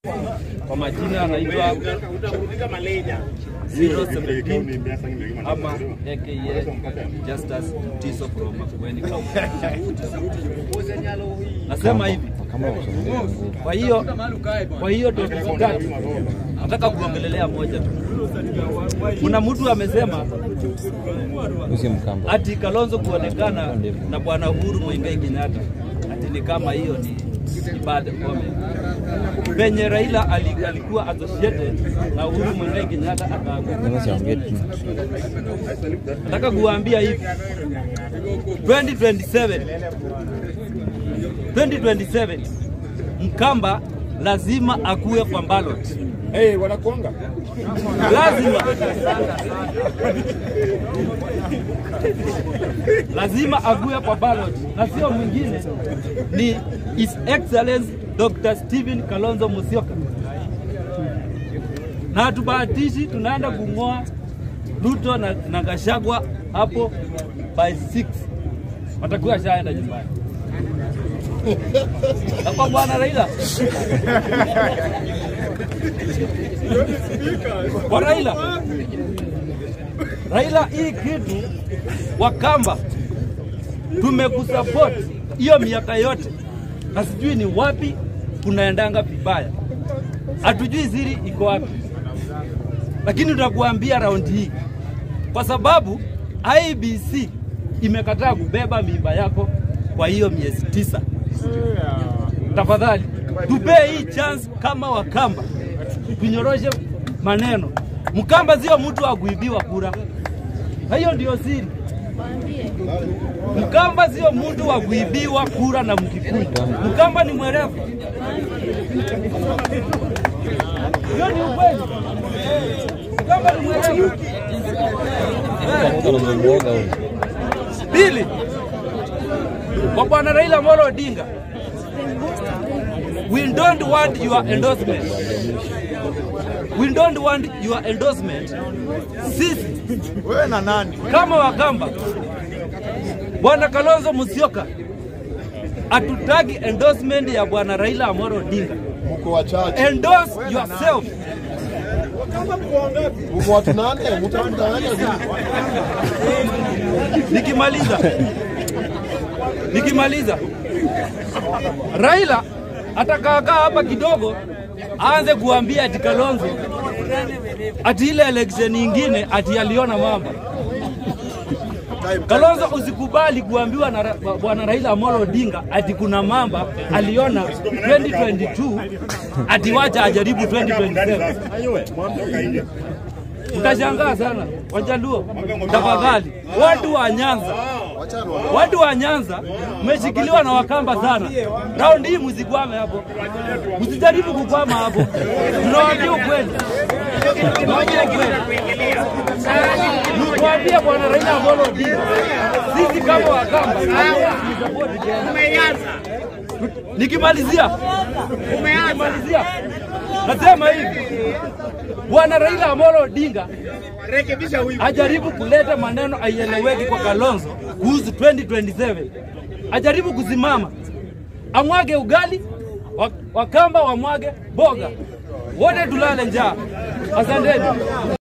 Kwa majina anaitwa 017 ama aka Justus Tiso from Makueni County. Nasema hivi, kwa hiyo kwa hiyo topic tatu nataka kuongelelea moja tu. Kuna mtu amesema ati Kalonzo kuonekana na bwana Uhuru Muigai Kenyatta ati ni kama hiyo ni ni bad comment. Penye Raila ali- alikuwa associated na Uhuru Muigai Kenyatta akaanguka. Nataka kuwaambia hivi 2027 2027 Mkamba lazima akuwe kwa ballot. Hey, wanakuanga lazima lazima ague kwa ballot na sio mwingine ni His Excellency Dr. Stephen Kalonzo Musyoka, na hatubahatishi, tunaenda kung'oa Ruto na, na Gachagua hapo by 6 watakuwa shaenda nyumbani na kwa bwana Raila kwa Raila. Raila, hii kitu Wakamba tumekusupport hiyo miaka yote, na sijui ni wapi kunaendanga vibaya, hatujui siri iko wapi, lakini tutakuambia raundi hii, kwa sababu IBC imekataa kubeba mimba yako kwa hiyo miezi tisa. Tafadhali tupee hii chance kama Wakamba, tunyoroshe maneno. Mkamba sio mtu wa kuibiwa kura, hiyo ndio siri. Mkamba sio mtu wa kuibiwa kura na Mkikuyu. Mkamba ni mwerevu, hiyo ni ukweli. Mkamba ni mwerevu. Pili, kwa bwana Raila Amolo Odinga, we don't want your endorsement. We don't want your endorsement. Sisi wewe na nani? kama Wakamba, bwana Kalonzo Musyoka, hatutaki endorsement ya bwana Raila Amolo Odinga. Mko wachache, Endorse yourself. mko watu nane, mtamdanganya vipi? Nikimaliza, nikimaliza, Raila atakaakaa hapa kidogo, aanze kuambia ati Kalonzo ati ile election nyingine ati aliona mambo. Kalonzo, usikubali kuambiwa na ra- bwana Raila Amolo Odinga ati kuna mamba aliona 2022 ati wacha ajaribu 2027. Mtashangaa sana Wajaluo, tafadhali, watu wa Nyanza, watu wa Nyanza mmeshikiliwa na Wakamba sana. Raundi hii msikwame hapo, msijaribu kukwama hapo, tunawaambia ukweli, tunawaambia ukweli. Tuwaambie bwana Raila Amolo Odinga, sisi kama Wakamba hatuwezi Nikimalizia, nikimalizia nasema hivi, bwana Raila Amolo Odinga ajaribu kuleta maneno aieleweki kwa Kalonzo kuhusu 2027, ajaribu kusimama, amwage ugali, wa- Wakamba wamwage boga, wote tulale njaa. Asanteni.